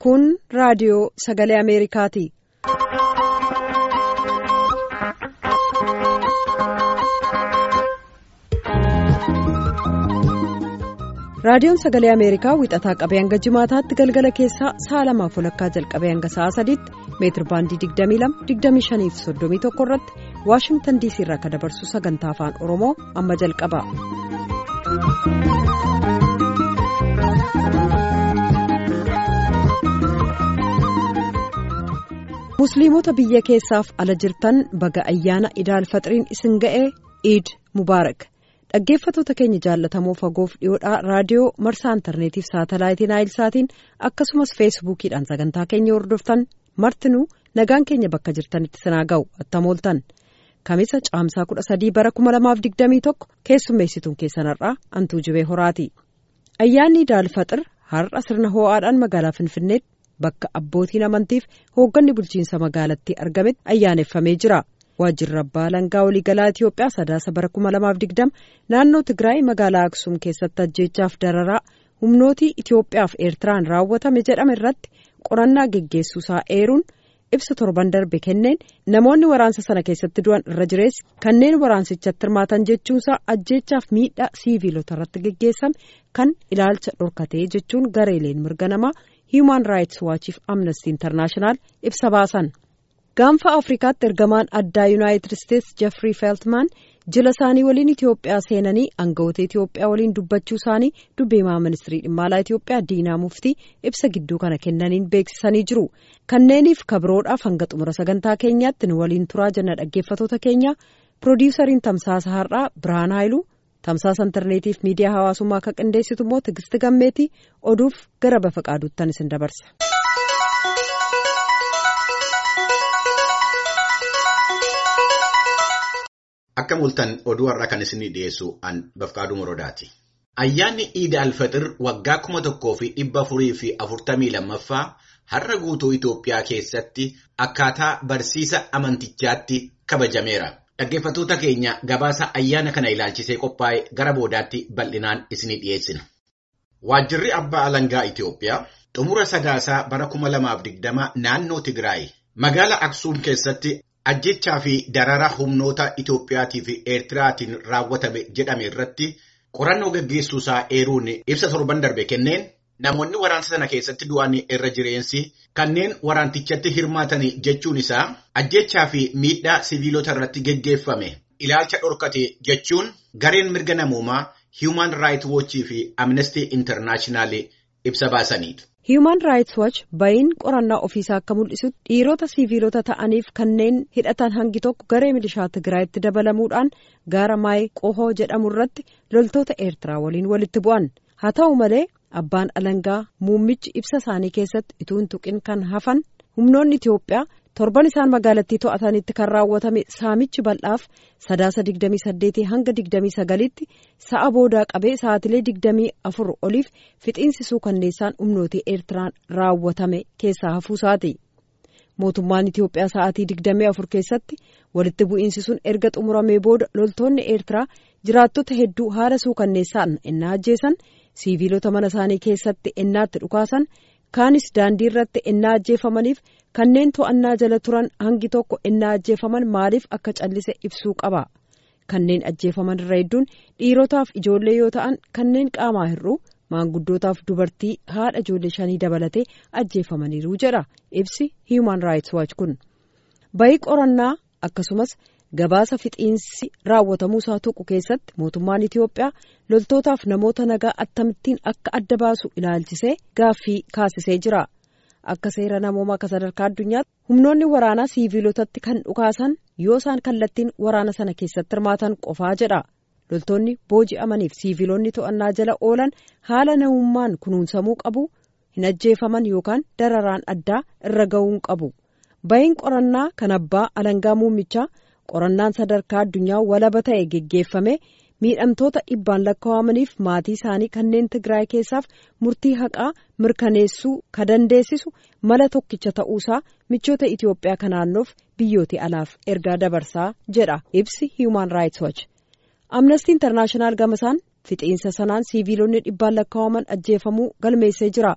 Kun raadiyoo sagalee Ameerikaati. Raadiyoon sagalee Ameerikaa wixataa qabee hanga jimaataatti galgala keessaa sa'a lamaaf walakkaa jalqabee hanga sa'a sadiitti meetir baandii 22-25 fi 31 irratti Waashingtan diisii irraa kan dabarsu sagantaa afaan Oromoo amma jalqaba. Musliimota biyya keessaaf ala jirtan baga ayyaana idaal faxiriin isin ga'ee iid mubaarak. dhaggeeffatoota keenya jaallatamoo fagoof dhiyoodhaa raadiyoo marsaa intarneetiif saatalaayitii naayilsaatiin akkasumas feesbuukiidhaan sagantaa keenya hordoftan martinuu nagaan keenya bakka jirtanitti sinaa ga'u attamooltan kamisa caamsaa kudha sadii bara kuma lamaaf digdamii tokko keessummeessituun keessanarraa antuu jibee horaati ayyaanni idaal faxir har'a sirna hoo'aadhaan magaalaa finfinneetti bakka abbootiin amantiif hoogganni bulchiinsa magaalattii argametti ayyaaneffamee jira. waajjirri abbaa alangaa waliigalaa Itiyoophiyaa sadaasa bara kuma lamaaf digdama naannoo Tigraay magaalaa Aksum keessatti ajjeechaaf dararaa humnootii Itiyoophiyaaf Eertiraan raawwatame jedhame irratti qorannaa geggeessuusaa eeruun ibsa torban darbe kenneen namoonni waraansa sana keessatti du'an irra jireessi kanneen waraansichatti hirmaatan jechuunsaa ajjeechaaf miidhaa siiviilota irratti geggeessame kan ilaalcha dhorkatee jechuun gareeleen mirga namaa Human Rights Watchiif Amnesty International ibsa baasan. gaanfa afrikaatti ergamaan addaa yuunaayitid isteetsi jeffrey feltman jila isaanii waliin itiyoophiyaa seenanii aangawoota itiyoophiyaa waliin dubbachuu isaanii dubbeemaa ministirii dhimma alaa itiyoophiyaa diinaa muftii ibsa gidduu kana kennaniin beeksisanii jiru kanneeniif kabiroodhaaf hanga xumura sagantaa keenyaatti nu waliin turaa jenna dhaggeeffatoota keenya piroodiwusariin tamsaasa har'aa birhaan haayiluu tamsaasa intarneetiif miidiyaa hawaasummaa akka qindeessitu immoo tigisti gammeetii oduuf gara bafa qaaduuttan isin dabarsa. Akka mul'atan oduu har'a kan isinii dhiyeessu an bafqaaduu morodaati. Ayyaanni Iida Alfaxir waggaa kuma tokkoo fi dhibba afurii fi afurtamii lammaffaa har'a guutuu Itoophiyaa keessatti akkaataa barsiisa amantichaatti kabajameera. Dhaggeeffattoota keenya gabaasa ayyaana kana ilaalchisee qophaa'e gara boodaatti bal'inaan isinii dhiyeessina. Waajjirri Abbaa Alangaa Itoophiyaa xumura sadaasaa bara kuma lamaaf digdama naannoo Tigraay magaalaa Aksuum keessatti. ajjechaa fi darara humnoota Itoophiyaatii fi Eertiraatiin raawwatame jedhame irratti qorannoo gaggeessuusaa eeruun ibsa torban darbe kenneen namoonni waraansa sana keessatti du'an irra jireensi kanneen waraantichatti hirmaatan jechuun isaa ajjechaa fi miidhaa siviilota irratti geggeeffame ilaalcha dhorkate jechuun gareen mirga namoomaa Human Rights Watch fi Amnesty International ibsa baasaniidha. Human Rights Watch ba'iin qorannaa ofiisaa akka mul'isutti dhiirota siviilota ta'aniif kanneen hidhatan hangi tokko garee milishaa Tigraayitti dabalamuudhaan gaara maayii qohoo jedhamu irratti loltoota Eertiraa waliin walitti bu'an. Haa ta'u malee abbaan alangaa muummichi ibsa isaanii keessatti utuu hin tuqin kan hafan humnoonni Itoophiyaa torban isaan magaalattii to'atanitti kan raawwatame saamichi bal'aaf sadaasa 28 hanga 29tti sa'a boodaa qabee sa'aatilee 24 oliif fixiinsisuu kanneessaan humnootii eertiraan raawwatame keessaa hafuusaati. mootummaan Itoophiyaa sa'aatii 24 keessatti walitti bu'iinsi sun erga xumuramee booda loltoonni eertiraa jiraattota hedduu haala suukanneessaan ennaa ajjeesan siiviilota mana isaanii keessatti ennaatti dhukaasan kaanis daandii irratti ennaa ajjeefamaniif kanneen to'annaa jala turan hangi tokko ennaa ajjeefaman maaliif akka callise ibsuu qaba kanneen ajjeefaman irra hedduun dhiirotaaf ijoollee yoo ta'an kanneen qaamaa hir'uu maanguddootaaf dubartii haadha ijoollee shanii dabalatee ajjeefamaniiru jedha ibsi Human Rights Watch kun bayii qorannaa akkasumas gabaasa fixiinsi raawwatamuusaa tuqu keessatti mootummaan Itoophiyaa loltootaaf namoota nagaa akkamittiin akka adda baasu ilaalchisee gaaffii kaasisee jira. Akka seera namoomaa akka sadarkaa addunyaatti humnoonni waraanaa siiviilotatti kan dhukaasan yoo isaan kallattiin waraana sana keessatti hirmaatan qofaa jedha. Loltoonni booji'amaniif siiviilonni to'annaa jala oolan haala namummaan kunuunsamuu qabu hin ajjeefaman yookaan dararaan addaa irra ga'uu qabu. Ba'iin qorannaa kan abbaa alangaa muummichaa qorannaan sadarkaa addunyaa walaba ta'e geggeeffame. miidhamtoota dhibbaan lakkaawamaniif maatii isaanii kanneen Tigraay keessaaf murtii haqaa mirkaneessuu ka dandeessisu mala tokkicha ta'uusaa michoota Itoophiyaa ka naannoof biyyooti alaaf ergaa dabarsaa jedha ibsi Human Rights Watch. Amnesty International gamasaan fixiinsa sanaan siiviilonni dhibbaan lakkaawaman ajjeefamuu galmeessee jira.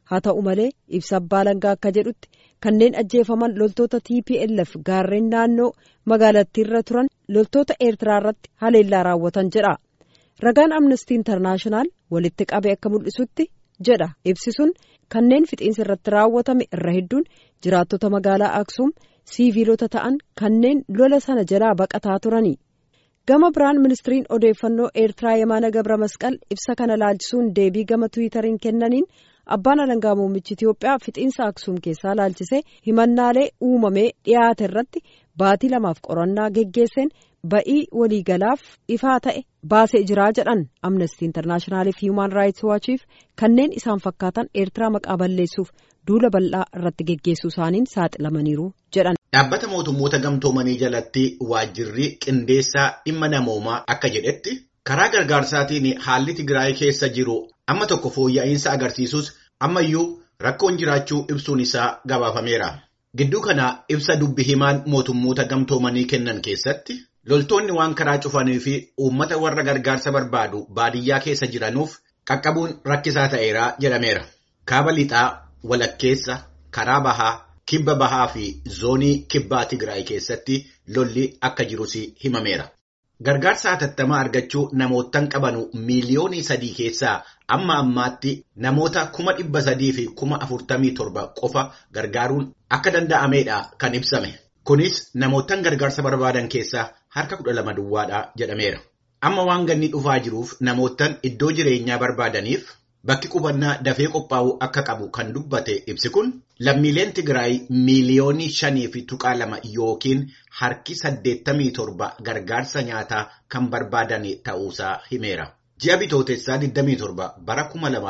haa ta'u malee ibsa abbaa alangaa akka jedhutti kanneen ajjeefaman loltoota tplf gaarreen naannoo magaalattiirra turan loltoota eertiraa irratti haleellaa raawwatan jedha ragaan amnestii intarnaashinaal walitti qabe akka mul'isutti jedha ibsi sun kanneen fixiinsa irratti raawwatame irra hedduun jiraattota magaalaa aksuum siiviilota ta'an kanneen lola sana jalaa baqataa turani. gama biraan ministiriin odeeffannoo eertiraa yemaana gabra masqal ibsa kana laalchisuun deebii gama tiwiitariin kennaniin abbaan alangaa muummichi itiyoophiyaa fixiinsa aksuum keessaa laalchisee himannaalee uumamee dhiyaate irratti baatii lamaaf qorannaa geggeesseen ba'ii waliigalaaf ifaa ta'e baasee jiraa jedhan amnestii intarnaashinaaliif hiimaan raayits waachiif kanneen isaan fakkaatan eertiraa maqaa balleessuuf duula bal'aa irratti geggeessuu isaaniin saaxilamaniiru jedhan. Dhaabbata mootummoota gamtoomanii jalatti waajjirri qindeessaa dhimma namoomaa akka jedhetti karaa gargaarsaatiin haalli Tigraay keessa jiru amma tokko fooyya'insa agarsiisus ammayyuu rakkoon jiraachuu ibsuun isaa gabaafameera. Gidduu kana ibsa dubbi himaan mootummoota gamtoomanii kennan keessatti loltoonni waan karaa cufanii fi uummata warra gargaarsa barbaadu baadiyyaa keessa jiranuuf qaqqabuun rakkisaa ta'eera jedhameera. Kaaba lixaa walakkeessa karaa bahaa. Kibba bahaa fi zoonii kibbaa Tigraay keessatti lolli akka jirus himameera. Gargaarsa hatattamaa argachuu namootaan qabanu miiliyoonii sadii keessaa amma ammaatti namoota kuma dhibba sadii fi kuma afurtamii torba qofa gargaaruun akka danda'ameedha kan ibsame. Kunis namootaan gargaarsa barbaadan keessaa harka kudha lama duwwaadha jedhameera. Amma waan ganni dhufaa jiruuf namootaan iddoo jireenyaa barbaadaniif. Bakki qubannaa dafee qophaa'uu akka qabu kan dubbate ibsi kun lammiileen Tigraay miiliyoonii shanii fi tuqaa lama yookiin harki saddeettamii torba gargaarsa nyaataa kan barbaadan ta'uusaa himeera. Ji'a bitootessaa 27 bara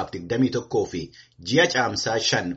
2021 fi ji'a caamsaa 5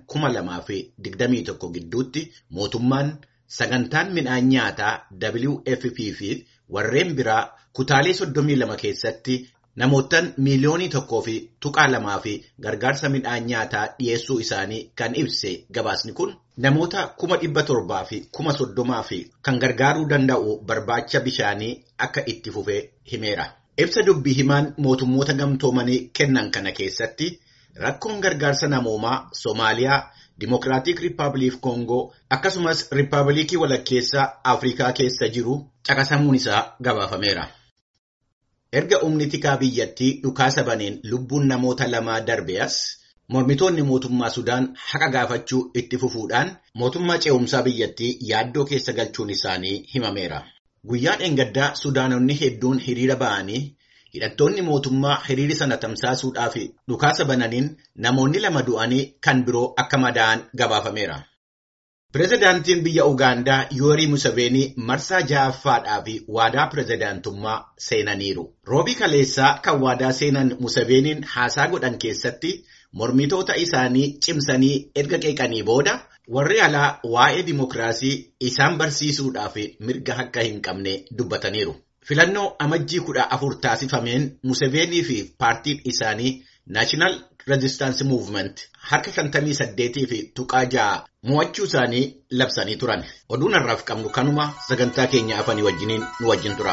2021 gidduutti mootummaan sagantaan midhaan nyaataa WFP fi warreen biraa kutaalee 32 keessatti. Namootaan miiliyoonii tokkoo fi tuqaa lamaa fi gargaarsa midhaan nyaataa dhiyeessuu isaanii kan ibse gabaasni kun namoota kuma dhibba torbaa fi kuma soddomaa fi kan gargaaruu danda'u barbaacha bishaanii akka itti fufee himeera. Ibsa dubbii himaan mootummoota gamtoomanii kennan kana keessatti rakkoon gargaarsa namoomaa Soomaaliyaa, Dimookiraatik Rippaabilik Koongoo akkasumas Rippaabilikii walakkeessaa Afrikaa keessa jiru caqasamuun isaa gabaafameera. Erga humni tikaa biyyattii dhukaasa baneen lubbuun namoota lamaa darbe as mormitoonni mootummaa Sudaan haqa gaafachuu itti fufuudhaan mootummaa ce'umsaa biyyattii yaaddoo keessa galchuun isaanii himameera. Guyyaa dheengaddaa Sudaanonni hedduun hiriira ba'anii hidhattoonni mootummaa hiriira sana tamsaasuudhaaf dhukaasa bananiin namoonni lama du'anii kan biroo akka madaa'an gabaafameera. Pireezidaantiin biyya Ugaandaa Yoorii Museveenii marsaa ja'affaadhaa fi waadaa pireezidaantummaa seenaniiru. Roobii kaleessaa kan waadaa seenan Museveeniin haasaa godhan keessatti mormitoota isaanii cimsanii erga qeeqanii booda warri alaa waa'ee dimokiraasii isaan barsiisuudhaaf mirga akka hin qabne dubbataniiru. Filannoo amajjii kudha afur taasifameen Museveenii fi paartiin isaanii Naashinaal Rezistaansi Muuvment harka shantamii saddeetii fi tuqaa ja'a mo'achuu isaanii labsanii turan. Oduun har'aaf qabnu kanuma sagantaa keenya afanii wajjiniin nu wajjin tura.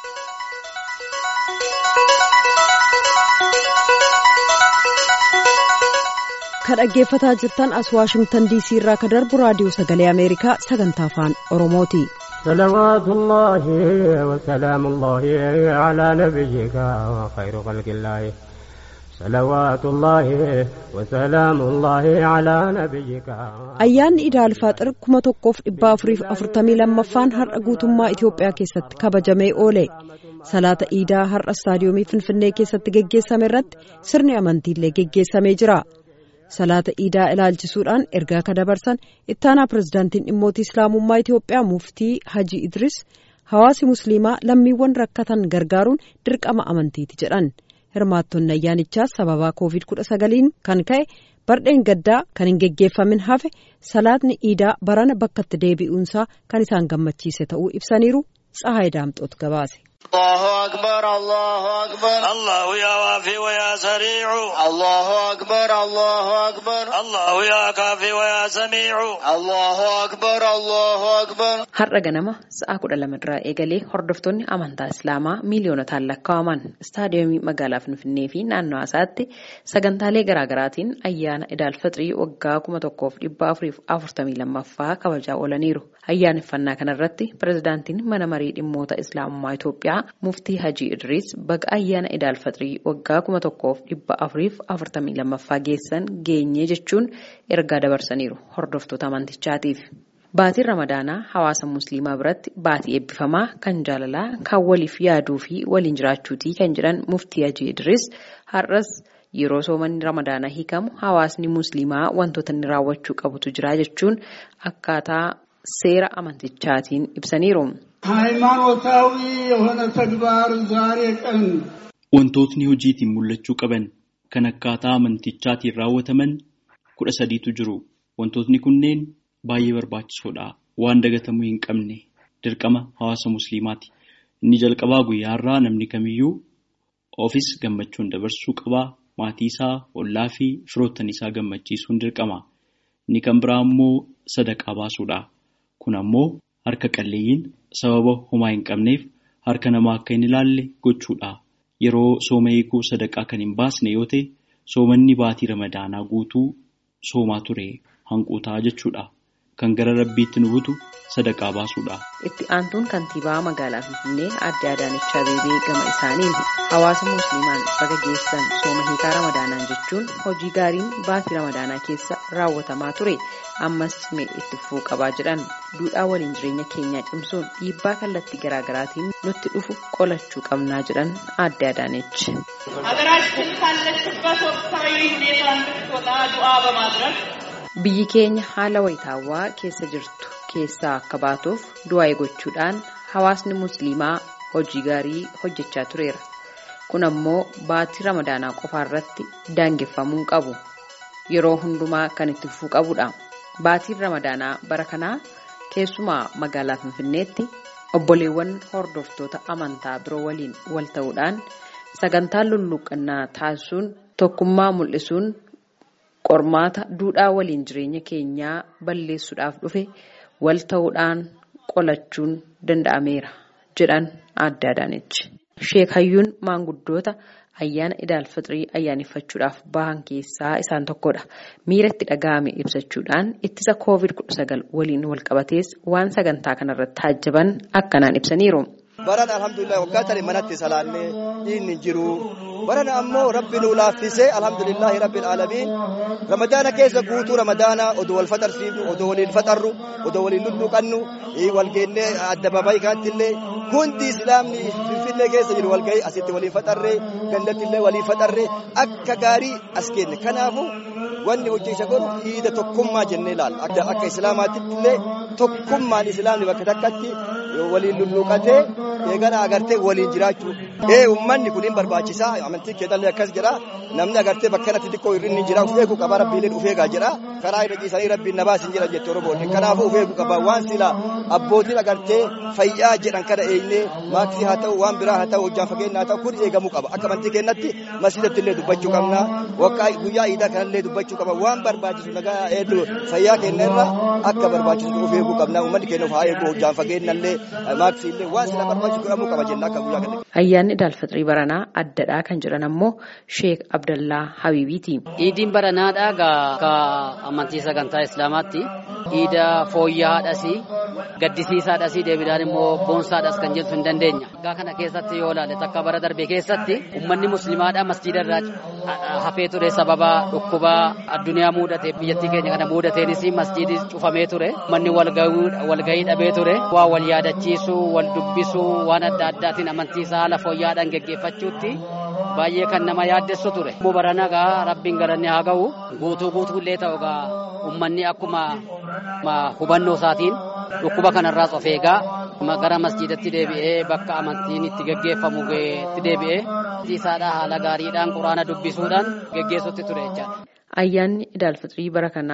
Kan dhaggeeffataa jirtan as Waashingtan DC irraa kan darbu raadiyoo sagalee Ameerikaa sagantaa afaan Oromooti. صلوات الله وسلام الله على نبيك وخير خلق الله صلوات الله وسلام الله على نبيك Ayyaanni Iida Alfaaxir kuma tokkoof dhibba afuriif afurtamii lammaffaan har'a guutummaa Itoophiyaa keessatti kabajamee oole. Salaata Iidaa har'a istaadiyoomii Finfinnee keessatti geggeessame irratti sirni amantiillee geggeessamee jira. Salaata Iidaa ilaalchisuudhaan ergaa ka dabarsan ittaanaa pirezidaantiin dhimmoota Islaamummaa Itoophiyaa muftii Haji Idris hawaasi Musliimaa lammiiwwan rakkatan gargaaruun dirqama amantiiti jedhan. Hirmaattonni ayyaanichaas sababaa Covid-19 kan ka'e bardeen gaddaa kan hin geggeeffamin hafe salaatni Iidaa barana bakkatti deebi'uunsaa kan isaan gammachiise ta'uu ibsaniiru. Tsahaay Daamxoot gabaase. الله أكبر الله أكبر الله يا وافي ويا سريع الله أكبر الله أكبر الله يا كافي ويا سميع الله أكبر الله أكبر Har'a ganama sa'a kudha lamarraa eegalee hordoftoonni amantaa Islaamaa miiliyoonotaan lakkaa'aman istaadiyoomii magaalaa Finfinnee fi naannoo isaatti sagantaalee garaagaraatiin ayyaana Idaal Fixrii waggaa kuma tokkoof dhibba afuriif afurtamii lammaffaa kabajaa oolaniiru. Ayyaaneffannaa kanarratti pirezidaantiin mana marii dhimmoota Islaamummaa Itoophiyaa muftii Hajii Idriis baga ayyaana Idaal Fixrii waggaa kuma tokkoof dhibba afuriif afurtamii lammaffaa geessan geenyee jechuun ergaa dabarsaniiru hordoftoota amantichaatiif. Baatiin Ramadaanaa hawaasa Musliimaa biratti baatii eebbifamaa kan jaalalaa kan waliif yaaduu fi waliin jiraachuutii kan jedhan muftii Hajii Idriis har'as yeroo soomanni Ramadaanaa hiikamu hawaasni Musliimaa wantoota inni raawwachuu qabutu jira jechuun akkaataa seera amantichaatiin ibsaniiru. ሃይማኖታዊ የሆነ ተግባር ዛሬ ቀን Wantootni hojiitiin mul'achuu qaban kan akkaataa amantichaatiin raawwataman kudha sadiitu jiru. Wantootni kunneen baay'ee barbaachisoodha. Waan dagatamuu hin qabne dirqama hawaasa musliimaati. Inni jalqabaa guyyaa irraa namni kamiyyuu ofis gammachuun dabarsuu qabaa. Maatii isaa, ollaa fi firoottan isaa gammachiisuun dirqama. Inni kan biraa immoo sadaqaa baasuudha. Kun ammoo harka qalleeyyiin sababa homaa hin qabneef harka namaa akka hin ilaalle gochuudha. Yeroo sooma eeguu sadaqaa kan hin baasne yoo ta'e soomanni baatii ramadaanaa guutuu soomaa ture hanquutaa jechuudha. Kan gara rabbiitti nu butu sadaqaa baasuudha. Itti aantuun kantiibaa magaalaa Finfinnee Aadde Adaanech Abeebee gama isaaniin hawaasa musliimaan baga geessan sooma hiikaa ramadaanaan jechuun hojii gaariin baatii ramadaanaa keessa raawwatamaa ture ammas mee itti fufuu qabaa jedhan duudhaa waliin jireenya keenyaa cimsuun dhiibbaa kallattii garaagaraatiin nutti dhufu qolachuu qabnaa jedhan Aadde Adaanech. ሀገራችን ካለችበት ወቅታዊ ሁኔታ እንድትወጣ ዱዓ በማድረግ Biyyi keenya haala wayitaawwaa keessa jirtu keessaa akka baatuuf du'aa gochuudhaan hawaasni musliimaa hojii gaarii hojjechaa tureera. Kun ammoo baatii ramadaanaa qofaa irratti daangeffamuu qabu. Yeroo hundumaa kan itti fufuu qabudha. Baatiin ramadaanaa bara kanaa keessumaa magaalaa Finfinneetti obboleewwan hordoftoota amantaa biroo waliin wal ta'uudhaan sagantaa lulluuqqannaa taasisuun tokkummaa mul'isuun qormaata duudhaa waliin jireenya keenyaa balleessuudhaaf dhufe wal ta'uudhaan qolachuun danda'ameera jedhan Aadde Adaanech. Sheek Hayyuun maanguddoota ayyaana Idaal Fixrii ayyaaneffachuudhaaf bahan keessaa isaan tokkodha. Miira itti dhaga'ame ibsachuudhaan ittisa COVID-19 waliin wal qabatees waan sagantaa kanarratti taajjaban akkanaan ibsaniiru. Baran alhamdulillah waggaa tani manatti salaallee inni jiru. Baran ammoo rabbi nu laaffisee alhamdulillahi rabbil alamiin ramadaana keessa guutuu ramadaana odoo wal faxarsiifnu odoo waliin faxarru odoo waliin lulluqannu wal geennee addabaabaayii kaattillee hundi islaamni finfinnee keessa jiru wal gahii asitti waliin faxarree gandattillee waliin faxarree akka gaarii as kenne kanaafu wanni hojii isa godhu hiida tokkummaa jennee ilaalla akka akka islaamaatitti illee tokkummaan islaamni bakka takkatti waliin lulluqatee eegana agartee waliin jiraachuu ee ummanni kun hin barbaachisaa amantii keessallee akkas jedha namni agartee bakka kanatti xiqqoo irrinni jira uf eeguu qaba rabbiileen uf eegaa jedha karaa irra ciisanii rabbiin na baasin jedha jette oromoonni kanaafuu uf eeguu qaba waan sila abbootiin agartee fayyaa jedhan kana eenyee maaksii haa ta'u waan biraa haa ta'u hojjaan fageenya haa ta'u kun eegamuu qaba akka amantii keenyatti masjidatti illee dubbachuu qabna wakkaa guyyaa iidaa kanallee dubbachuu qaba waan barbaachisu nagaa hedduu fayyaa keenya irra akka barbaachisu uf eeguu qabna uummanni keenya uf haa eegu hojjaan fageenya illee maaksii illee waan sila barbaachisu godhamuu qaba jenna akka guyyaa kana. Ayyaanni Idaal Fixrii baranaa addadhaa kan jedhan ammoo Sheek Abdallaa Habiibiiti. Iidiin baranaadhaa gaa amantii sagantaa Islaamaatti iida fooyya'aadhas gaddisiisaadhas deebiidhaan immoo boonsaadhas kan jettu hin dandeenya. Waggaa kana keessatti yoo ilaalle takka bara darbe keessatti uummanni musliimaadhaa masjiida irraa hafee ture sababa dhukkubaa addunyaa muudate biyyattii keenya kana muudateenis masjiidi cufamee ture uummanni walgahii dhabee ture waa wal yaadachiisuu wal dubbisuu waan adda addaatiin amantii isaa haala fooyya'aadhaan geggeeffachuutti baay'ee kan nama yaaddessu ture. Immoo barana gaa rabbiin garanne haa ga'u guutuu guutuullee ta'u gaa uummanni akkuma hubannoo isaatiin dhukkuba kanarraas of eegaa gara masjiidatti deebi'ee bakka amantiin itti geggeeffamu itti deebi'ee isaadhaa haala gaariidhaan quraana dubbisuudhaan geggeessutti ture jechaadha. Ayyaanni Idaal Fixrii bara kanaa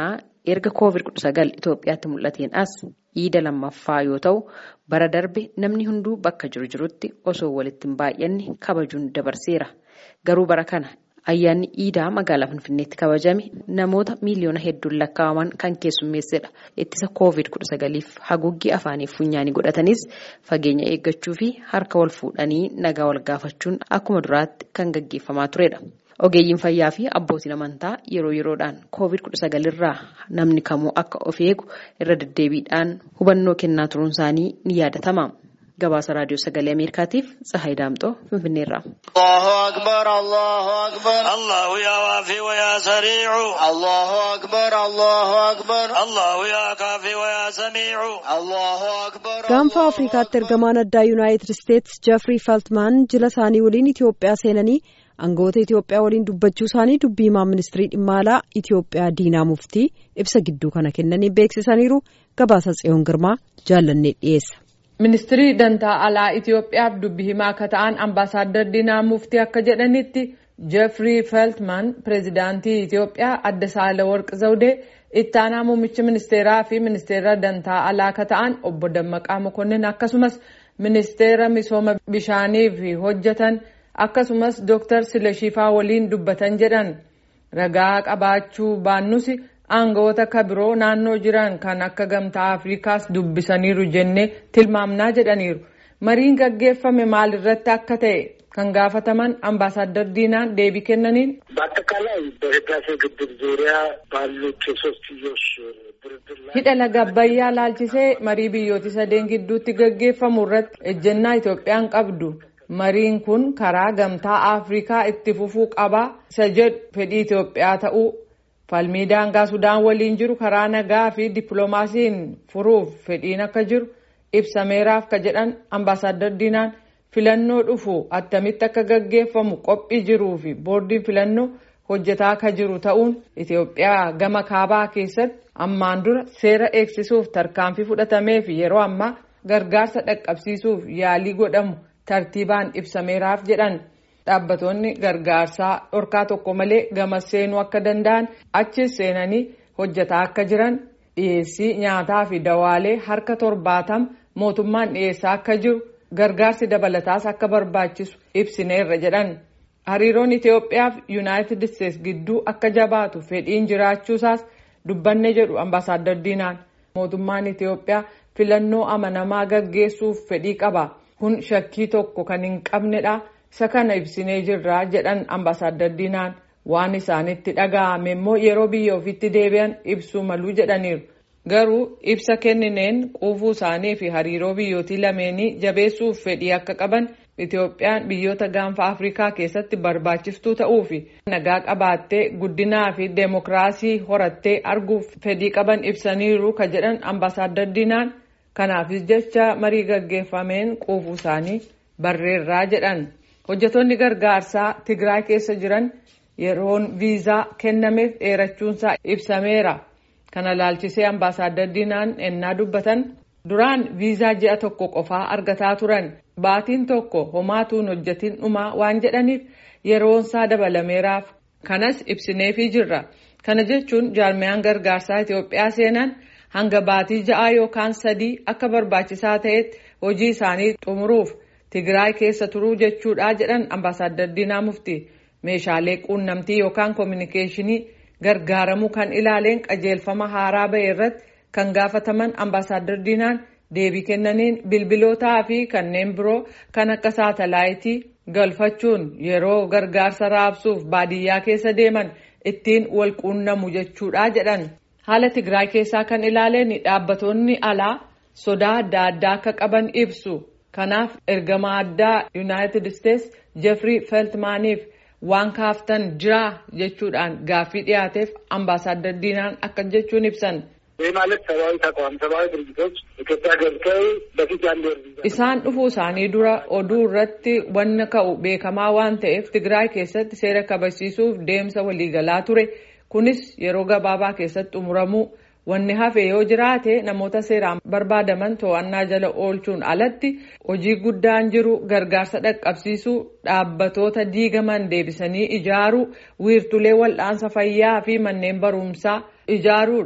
erga COVID-19 Itoophiyaatti mul'ateen as iida lammaffaa yoo ta'u bara darbe namni hunduu bakka jiru jirutti osoo walitti hin baay'anne kabajuun dabarseera. Garuu bara kana ayyaanni iidaa magaalaa Finfinneetti kabajame namoota miiliyoona hedduun lakkaa'aman kan keessummeessedha. Ittisa COVID-19f haguuggii afaanii funyaanii godhatanis fageenya eeggachuu fi harka wal fuudhanii nagaa wal gaafachuun akkuma duraatti kan gaggeeffamaa turedha. Ogeeyyiin fayyaa fi abbootiin amantaa yeroo yeroodhaan COVID-19 irraa namni kamuu akka of eegu irra deddeebiidhaan hubannoo kennaa turuun isaanii ni yaadatama. Gabaasa Raadiyoo Sagalee Ameerikaatiif Tsahaay Daamxoo Finfinneerraa. الله أكبر الله أكبر الله يا وافي ويا سريع الله أكبر الله أكبر الله يا كافي ويا سميع الله أكبر Gaanfa Afrikaatti ergamaan addaa Yuunaayitid Isteetsi Jeffrey Feltman jila isaanii waliin Itoophiyaa seenanii aangawoota Itoophiyaa waliin dubbachuu isaanii dubbii himaa ministirii dhimma alaa Itoophiyaa Diinaa Muftii ibsa gidduu kana kennanii beeksisaniiru gabaasa Tsiyoon Girmaa jaallannee dhiyeessa. Ministirii dantaa alaa Itoophiyaaf dubbii himaa akka ta'an ambaasaaddar Diinaa Muftii akka jedhanitti Jeffrey Feltman pireezidaantii Itoophiyaa adde Saalaworq Zawudee itti aanaa muummicha ministeeraa fi ministeera dantaa alaa akka ta'an obbo Dammaqaa Mokonnin akkasumas ministeera misooma bishaaniif hojjetan akkasumas Dr. Silashifaa waliin dubbatan jedhan ragaa qabaachuu baannus aangawoota kabiroo naannoo jiran kan akka gamtaa afrikaas dubbisaniiru jennee tilmaamnaa jedhaniiru mariin gaggeeffame maalirratti akka ta'e kan gaafataman አምባሳደር ዲናን deebii kennaniin በአጠቃላይ በህዳሴ ግድብ ዙሪያ ባሉት የሶስትዮሽ ድርድር ላይ hidha laga abbayyaa laalchisee marii biyyooti sadeen gidduutti gaggeeffamu irratti ejjennaa Itoophiyaan qabdu mariin kun karaa gamtaa afrikaa itti fufuu qabaa isa jedhu fedhii Itoophiyaa ta'uu falmii daangaa sudaan waliin jiru karaa nagaa fi dippiloomaasiin furuuf fedhiin akka jiru ibsameeraaf ka jedhan ambaasaaddar diinaan filannoo dhufu attamitti akka gaggeeffamu qophii jiruu fi boordiin filannoo hojjetaa akka jiru ta'uun Itoophiyaa gama kaabaa keessatti ammaan dura seera eegsisuuf tarkaanfii fudhatamee fi yeroo ammaa gargaarsa dhaqqabsiisuuf yaalii godhamu tartiibaan ibsameeraaf jedhan. Dhaabbattoonni gargaarsaa dhorkaa tokko malee gama seenuu akka danda'an achis seenanii hojjetaa akka jiran dhiyeessii nyaataa fi dawaalee harka torbaatama mootummaan dhiyeessaa akka jiru gargaarsi dabalataas akka barbaachisu ibsineerra jedhan. Hariiroon Itoophiyaa fi Yuunaayitid Isteetsi gidduu akka jabaatu fedhiin jiraachuusaas dubbanne jedhu ambaasaaddar Diinaan. Mootummaan Itoophiyaa filannoo amanamaa gaggeessuuf fedhii qaba. Kun shakkii tokko kan hin qabnedha. isa kana ibsinee jirra jedhan ambaasaaddar diinaan waan isaanitti dhaga'ame immoo yeroo biyya ofiitti deebi'an ibsuu maluu jedhaniiru garuu ibsa kennineen quufuu isaanii fi hariiroo biyyootii lameenii jabeessuuf fedhii akka qaban Itoophiyaan biyyoota gaanfa Afrikaa keessatti barbaachiftuu ta'uu fi nagaa qabaattee guddinaa fi deemokiraasii horattee arguuf fedhii qaban ibsaniiru ka jedhan ambaasaaddar diinaan kanaafis jecha marii gaggeeffameen quufuu isaanii barreerraa jedhan. hojjetoonni gargaarsaa tigraay keessa jiran yeroon viizaa kennameef dheerachuunsaa ibsameera kana laalchisee ambaasaaddar diinaan ennaa dubbatan duraan viizaa ji'a tokko qofaa argataa turan baatiin tokko homaatuun hojjetiin dhumaa waan jedhaniif yeroonsaa dabalameeraaf kanas ibsineefii jirra kana jechuun jaarmiyaan gargaarsaa Itoophiyaa seenan hanga baatii ja'aa yookaan sadii akka barbaachisaa ta'etti hojii isaanii xumuruuf. Tigraay keessa turuu jechuudha jedhan ambaasaaddar Diinaa Muftii meeshaalee quunnamtii yookaan koominikeeshinii gargaaramuu kan ilaaleen qajeelfama haaraa bahe irratti kan gaafataman ambaasaaddar Diinaan deebii kennaniin bilbilootaa fi kanneen biroo kan akka saatalaayitii galfachuun yeroo gargaarsa raabsuuf baadiyyaa keessa deeman ittiin wal quunnamu jechuudha jedhan haala Tigraay keessaa kan ilaaleen dhaabbatoonni alaa sodaa adda addaa akka qaban ibsu. kanaaf ergamaa addaa yuunaayitid isteetsi jeffrey feltmaaniif waan kaaftan jiraa jechuudhaan gaaffii dhiyaateef ambaasaaddar diinaan akka jechuun ibsan. ይህ ማለት ሰብአዊ ተቋም ሰብአዊ ድርጅቶች ኢትዮጵያ ገብተው በፊት ያለ isaan dhufuu isaanii dura oduu irratti wanna ka'u beekamaa waan ta'eef tigraay keessatti seera kabachiisuuf deemsa waliigalaa ture kunis yeroo gabaabaa keessatti xumuramuu wanni hafe yoo jiraate namoota seeraan barbaadaman to'annaa jala oolchuun alatti hojii guddaan jiru gargaarsa dhaqqabsiisuu dhaabbatoota diigaman deebisanii ijaaruu wiirtulee wal'aansa fayyaa fi manneen barumsaa ijaaruudha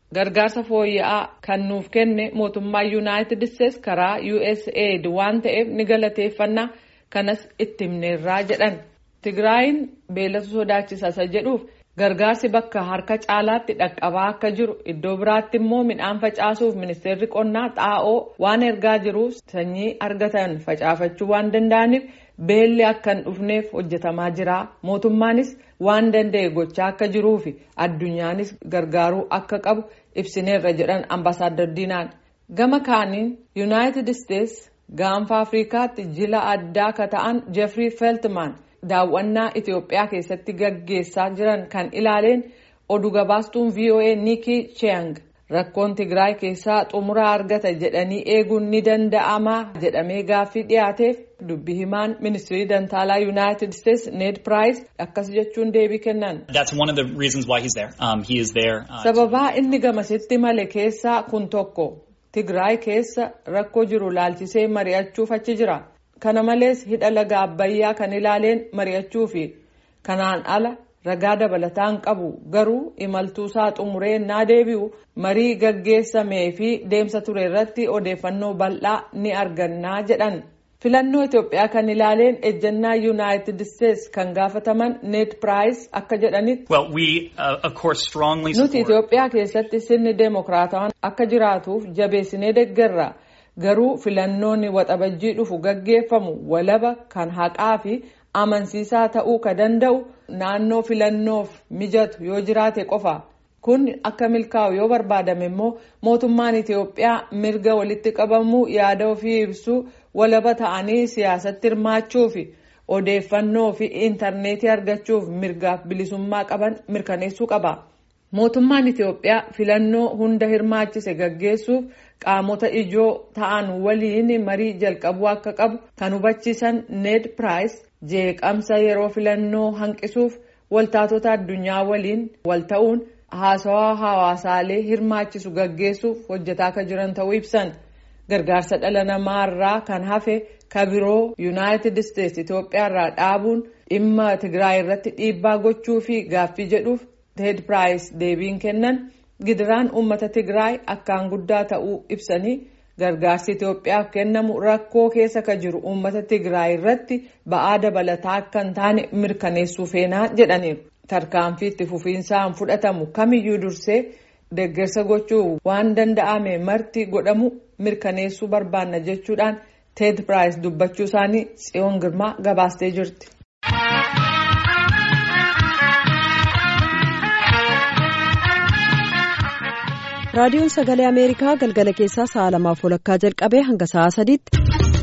gargaarsa fooyya'aa kan nuuf kenne mootummaa yuunaayitid isteetsi karaa usaid waan ta'eef ni galateeffannaa kanas itti himneerraa jedhan tigraayin beelatu sodaachisa isa jedhuuf gargaarsi bakka harka caalaatti dhaqqabaa akka jiru iddoo biraatti immoo midhaan facaasuuf ministeerri qonnaa xaa'oo waan ergaa jiruuf sanyii argatan facaafachuu waan danda'aniif beelli akka hin dhufneef hojjetamaa jira mootummaanis waan danda'e gochaa akka jiruufi addunyaanis gargaaruu akka qabu ibsineerra jedhan ambaasaadar diinaan gama kaaniin yuunaayitid isteetsi gaanfa afriikaatti jila addaa ka ta'an jeffrey feltman daawwannaa itiyoophiyaa keessatti gaggeessaa jiran kan ilaaleen oduu gabaastuun voa nikki chiang rakkoon tigraay keessaa xumura argata jedhanii eeguun ni danda'ama jedhamee gaaffii dhiyaateef dubbi himaan ministirii dantaalaa yuunaayitid isteetsi ned piraayis akkas jechuun deebii kennan. sababaa inni gamasitti male keessaa kun tokko tigraay keessa rakkoo jiru laalchisee mari'achuuf achi jira. kana malees hidha laga abbayyaa kan ilaaleen mari'achuu fi kanaan ala ragaa dabalataan qabu garuu imaltuusaa xumuree naa deebi'u marii gaggeessamee fi deemsa ture irratti odeeffannoo bal'aa ni argannaa jedhan filannoo itiyoophiyaa kan ilaaleen ejjannaa yuunaayitid isteetsi kan gaafataman ned piraayis akka jedhanitti nuti itiyoophiyaa keessatti sirni deemokiraatawaan akka jiraatuuf jabeessinee deeggarra. garuu filannoonni waxabajjii dhufu gaggeeffamu walaba kan haqaa fi amansiisaa ta'uu ka danda'u naannoo filannoof mijatu yoo jiraate qofa kun akka milkaa'u yoo barbaadame immoo mootummaan itiyoophiyaa mirga walitti qabamuu yaada ofii ibsuu walaba ta'anii siyaasatti hirmaachuu fi odeeffannoo fi intarneetii argachuuf mirgaaf bilisummaa qaban mirkaneessuu qaba. mootummaan itiyoophiyaa filannoo hunda hirmaachise gaggeessuuf qaamota ijoo ta'an waliin marii jalqabuu akka qabu kan hubachiisan ned piraayis jeeqamsa yeroo filannoo hanqisuuf waltaatota addunyaa waliin wal ta'uun haasawaa hawaasaalee hirmaachisu gaggeessuuf hojjetaa akka jiran ta'uu ibsan gargaarsa dhala namaarraa kan hafe kabiroo yuunaayitid isteetsi itiyoophiyaarraa dhaabuun dhimma tigraay irratti dhiibbaa gochuu fi gaaffii jedhuuf ted piraayis deebiin kennan gidiraan uummata tigraay akkaan guddaa ta'uu ibsanii gargaarsi itiyoophiyaaf kennamu rakkoo keessa ka jiru uummata tigraay irratti ba'aa dabalataa akka hin taane mirkaneessuu feenaa jedhaniiru tarkaanfii itti fufiinsaan fudhatamu kamiyyuu dursee deeggarsa gochuu waan danda'ame marti godhamu mirkaneessuu barbaanna jechuudhaan ted piraayis dubbachuu isaanii tsiyoon girmaa gabaastee jirti. raadiyoon sagalee ameerikaa galgala keessaa sa'a lamaaf walakkaa jalqabee hanga sa'a sadiitti.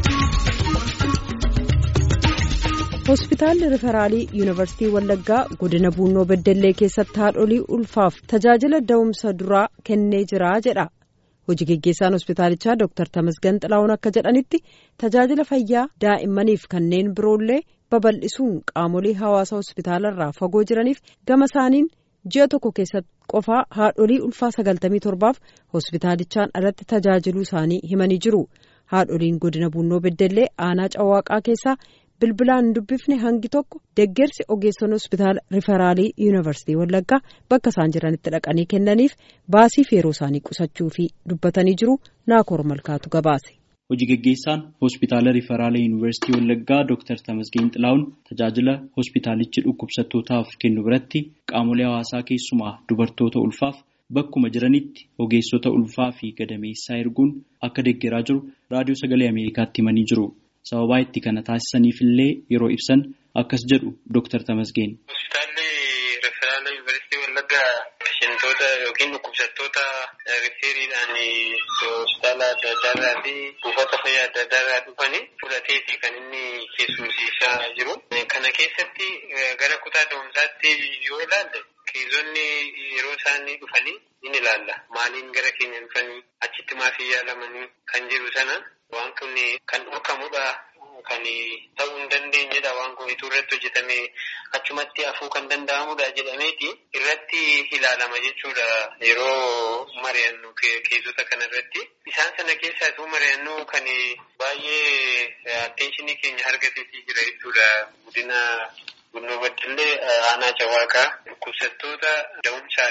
hospitaalli riferaalii yuunivarsiitii wallaggaa godina buunoo beddellee keessatti haadholii ulfaaf tajaajila da'umsa duraa kennee jira jedha hojii geggeessaan hospitaalichaa dooktar tamasgan xilaa'uun akka jedhanitti tajaajila fayyaa daa'immaniif kanneen biroollee babal'isuun qaamolee hawaasa hospitaalarraa fagoo jiraniif gama isaaniin ji'a tokko keessatti qofaa haadholii ulfaa sagaltamii torbaaf hospitaalichaan alatti tajaajiluu isaanii himanii jiru haadholiin godina buunoo beddellee aanaa cawaaqaa keessaa. bilbilaan dubbifne hangi tokko deeggarsi ogeessonni hospitaala riferaalii yuunivarsiitii wallaggaa bakka isaan jiranitti dhaqanii kennaniif baasiif yeroo isaanii qusachuu fi dubbatanii jiru naakoor malkaatu gabaase. hojii geggeessaan hospitaala riferaalii yuunivarsiitii wallaggaa dooktar tamasgeen xilaa'uun tajaajila hospitaalichi dhukkubsattootaaf kennu biratti qaamolee hawaasaa keessumaa dubartoota ulfaaf bakkuma jiranitti ogeessota ulfaa fi gadameessaa erguun akka deeggaraa jiru raadiyoo sagalee ameerikaatti himanii jiru. sababaa itti kana taasisaniif illee yeroo ibsan akkas jedhu dooktar Tamasgeen. Hospitaalli Riferaala Yuunivarsiitii Wallaggaa peshentoota yookiin dhukkubsattoota rifeeriidhaan hospitaala adda addaarraa fi buufata fayyaa adda addaarraa dhufanii fudhateeti kan inni keessumsiisaa jiru. Kana keessatti gara kutaa da'umsaatti yoo ilaalle keezonni yeroo isaan dhufanii ni ilaalla. Maaliin gara keenya dhufanii achitti maafii yaalamanii kan jiru sana waan kun kan dhorkamudha. Kan ta'uu hin dandeenyedha waan kun itti irratti hojjetame achumatti hafuu kan danda'amudha jedhameeti irratti ilaalama jechuudha yeroo mari'annu keezota kana irratti. Isaan sana keessaa ituu mari'annu kan baay'ee atteenshinii keenya argateetii jira jechuudha guddina Bunnoo Baddallee aanaa Cawaaqaa dhukkubsattoota da'umsaa fi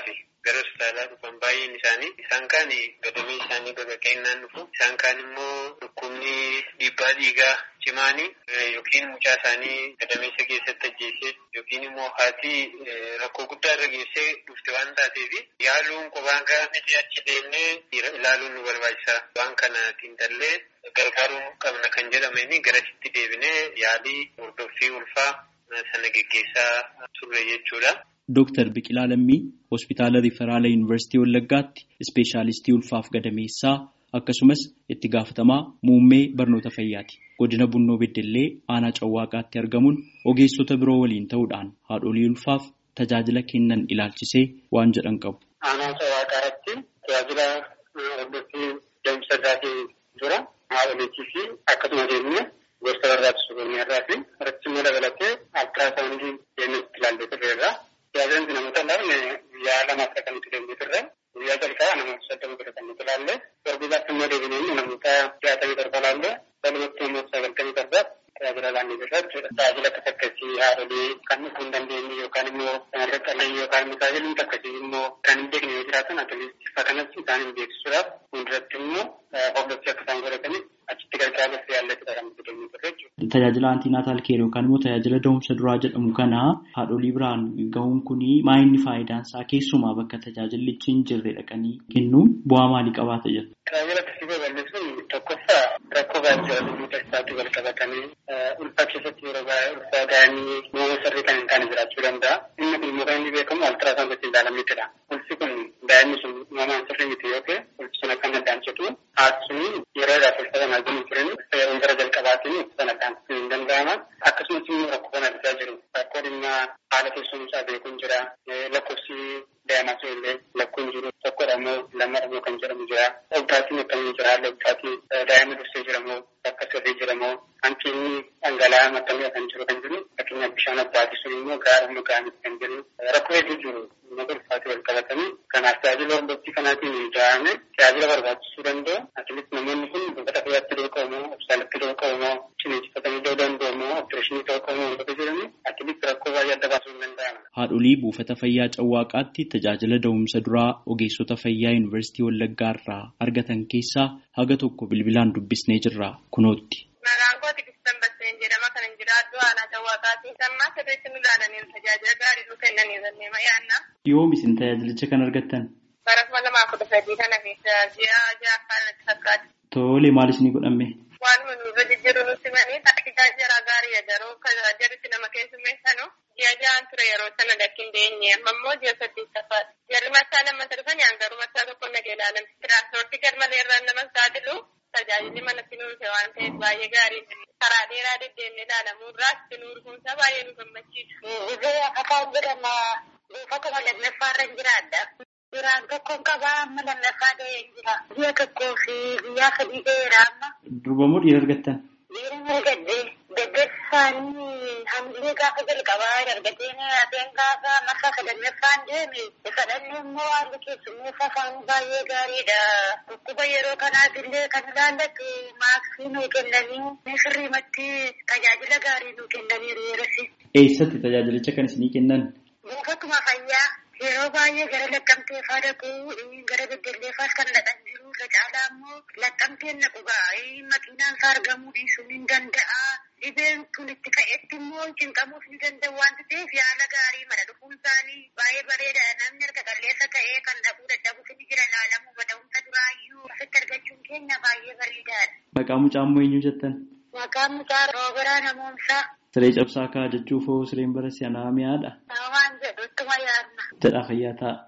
gara hospitaalaa dhufan baay'een isaanii isaan kaan gadamee isaanii baqaqeennaan dhufu isaan kaan immoo dhukkubni dhiibbaa dhiigaa cimaanii yookiin mucaa isaanii gadameessa keessatti ajjeessee yookiin immoo haati rakkoo guddaa irra geessee dhufte waan taateef yaaluun qophaan gahaa miti achi deemnee ilaaluun nu barbaachisa waan kana xiinxallee gargaaruu qabna kan jedhameen garasitti deebinee yaalii hordoffii ulfaa sana geggeessaa turre jechuudha. Dooktar Biqilaa Lammii hospitaala Riiferaala Yuunivarsiitii Wallaggaatti ispeeshaalistii ulfaaf gadameessaa akkasumas itti gaafatamaa muummee barnoota fayyaati. Godina Bunnoo Beddellee aanaa Cawwaaqaatti argamuun ogeessota biroo waliin ta'uudhaan haadholii ulfaaf tajaajila kennan ilaalchisee waan jedhan qabu. Aanaa Cawwaaqaatti tajaajila hordoffii deemsa isaatii jira. Haadholiitii fi akkasumas immoo gosa barbaachisu irraa fi irratti immoo dabalatee altiraasaawundii deemee ilaallee turreerra. Tajaajilli namoota laafne guyyaa lama akka kamitti deemee turre guyyaa jalqabaa namoota soddoma bira kan nuti ilaalle torbiisaatti immoo deebinee namoota jaatamii torba ilaalle walumatti immoo sagaltamii torba tajaajila laannee jirra jechuudha. Tajaajila akkas akkasii haadholii kan dhufuu hin dandeenye yookaan immoo shamarree qallee yookaan immoo tajaajilli akkasii immoo kan hin beekne yoo jiraatan atileetii ifa kanas isaaniin beeksisuudhaaf fuulduratti immoo hordoffii akka isaan godhataniif achitti gargaaruuf yaallatudha kan nuti deemee turre jechuudha. Tajaajila antiinaataal keer yookaan immoo tajaajila da'umsa duraa jedhamu kana haadholii biraan gahuun kuni maa inni faayidaan isaa keessumaa bakka tajaajillichi hin jirre dhaqanii kennuun bu'aa maalii qabaata jedhu. Tajaajila akkasii babal'isuun tokkoffaa rakkoo gaajjiranii taasisaatti wal qabatanii ulfaa keessatti yeroo baay'ee ulfaa ga'anii uumama sirrii kan hin taane jiraachuu danda'a. Inni kun immoo kan inni beekamu altiraasaawun gosa ilaalamnitidha. Ulfi kun daa'imni sun uumamaan sirrii miti yoo ta'e ulfi sun akka addaan citu haasni yeroodhaaf ulfa kanaa jiru turan yeroon gara jalqabaatiin ulfa sana addaan hin danda'ama. Akkasumas immoo rakkoo kana argaa jiru. Rakkoo dhimma haala teessumsaa beekuun jira. Lakkoofsi daa'imaa sun illee lakkoon jiru tokkodha immoo lammadha immoo kan jedhamu jira. Obdaatiin akkamiin jira haalli obdaatii daa'ima dursee jira moo bakka sirrii jira moo hanqinni dhangala'aa maxxanee kan jiru kan jiru fakkeenyaaf bishaan obdaatii sun immoo gaara immoo gaamitti kan jiru rakkoo hedduu jiru nama ulfaatii wal qabatanii kanaaf tajaajila hordoffii kanaatiin da'ame tajaajila barbaachisuu danda'u atileet namoonni kun buufata fayyaatti ta'uu qabu moo hospitaalatti ta'uu qabu moo ciniinsifatanii ta'uu danda'u moo opereeshinii ta'uu qabu moo wantoota jedhanii atileet rakkoo baay'ee adda baasuu hin danda'amu. Haadholii buufata fayyaa Cawwaaqaatti tajaajila da'umsa duraa ogeessota fayyaa Yuunivarsiitii Wallaggaa irraa argatan keessaa haga tokko bilbilaan dubbisnee jirra kunootti. Maqaan kooti Kistan Basseen jedhama kan hin jiraadhu aanaa Cawwaaqaati. Sammaa sirriitti nu ilaalanii tajaajila gaarii nu kennanii jennee ma'aanna. Yoom isin tajaajilicha kan argattan? Bara kuma lamaa kudha sadii kana keessa ji'a ja'affaa natti fakkaata. Tole maal isinii godhame? Waanuma nurra jijjiiru nutti manii taaktikaa jara gaarii yeroo jarritti nama keessummeessanu ji'a ja'aan ture yeroo sana lakkin deenye amma immoo ji'a saddeettaffaadha. Jarri masaa lammatta dhufan garuu masaa tokko nagee ilaalan. Tiraanspoortii garmalee irraan nama saaxilu tajaajilli manatti nuuse waan ta'eef baay'ee gaarii karaa dheeraa deddeemnee ilaalamuu irraas nu urguunsaa baay'ee nu gammachiisu. Ibee akakaan jedhama buufatuma lammaffaa irra jiraadha. Biraan tokkoon qabaa amma lammaffaa ta'ee jira. Biyya tokkoo fi guyyaa sadii ta'eera amma. Durba moo dhiira argattan? Dhiira argadde gaggeessaanii hamilee gaafa jalqabaa argateen ateen gaafa marsaa sadannaffaan deeme fedhanne immoo haalli keessummeessa isaanii baay'ee gaariidha. Dhukkuba yeroo kanaaf illee kan ilaallatu maaksii nuu kennanii sirriimatti tajaajila gaarii nuu kennaniiru yeroo Eessatti tajaajilicha kan isinii kennan? Buufatuma fayyaa yeroo baay'ee gara laqqamtee faa dhaqu gara beddelleefaas kan dhaqan jiru irra caalaa immoo laqqamteen naqu gaa'ee makiinaan isaa argamuu dhiisuun hin danda'a. Dhibeen kun itti ka'etti immoo cinqamuuf ni danda'u waan ta'eef yaala gaarii mana dhufuun isaanii baay'ee bareeda namni erga qalleessa ta'ee kan dhaquu dadhabuuf ni jira ilaalamuu mada'umsa duraayyuu asitti argachuun keenya baay'ee bareedaadha. Maqaa mucaa immoo eenyu jettan? Maqaan mucaa rooberaa namoomsaa. Siree cabsaa kaa jechuuf hoo sireen bara si'anaa mi'aadha? Waan jedhu ittuma yaadna. Jedhaa fayyaa ta'a.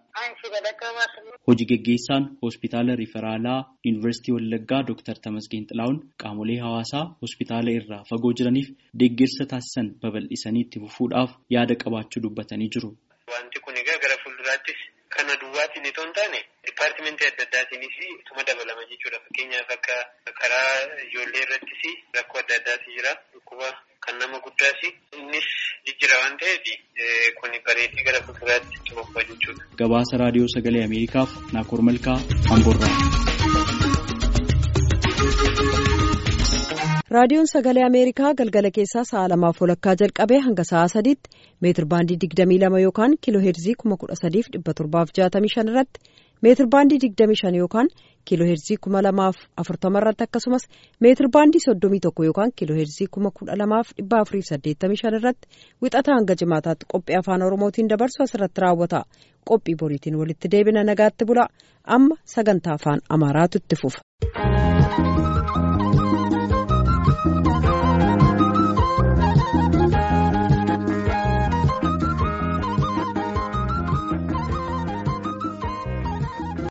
Hojii geggeessaan hospitaala riferaalaa Yuunivarsiitii Wallaggaa Dr. Tamasgeen Xilaa'uun qaamolee hawaasaa hospitaala irraa fagoo jiraniif deeggarsa taasisan babal'isanii itti fufuudhaaf yaada qabaachuu dubbatanii jiru. Wanti kun egaa gara fuulduraattis kana duwwaatiin itoo hin taane dipaartimentii adda addaatiinis ituma dabalama jechuudha. Fakkeenyaaf akka karaa ijoollee irrattis rakkoo adda addaati jira. Dhukkuba kan nama guddaas innis jijjira waan ta'eef kun bareedee gara fuulduraatti itti fufa jechuudha. Gabaasa raadiyoo sagalee Ameerikaaf Naakoor Malkaa Amboorraa. raadiyoon sagalee ameerikaa galgala keessaa sa'a lamaaf walakkaa jalqabee hanga sa'a sadiitti meetir baandii digdamii lama yookaan kiiloo heerzii kuma kudha sadiif dhibba torbaaf jaatamii shan irratti meetir baandii digdamii shan yookaan kiiloo heerzii kuma lamaaf afurtama irratti akkasumas meetir baandii soddomii tokko yookaan kiiloo heerzii kuma kudha lamaaf dhibba afuriif saddeettamii shan irratti wixata hanga jimaataatti qophii afaan oromootiin dabarsu asirratti raawwata qophii boriitiin walitti deebina nagaatti bula amma sagantaa afaan amaaraatu itti fufa.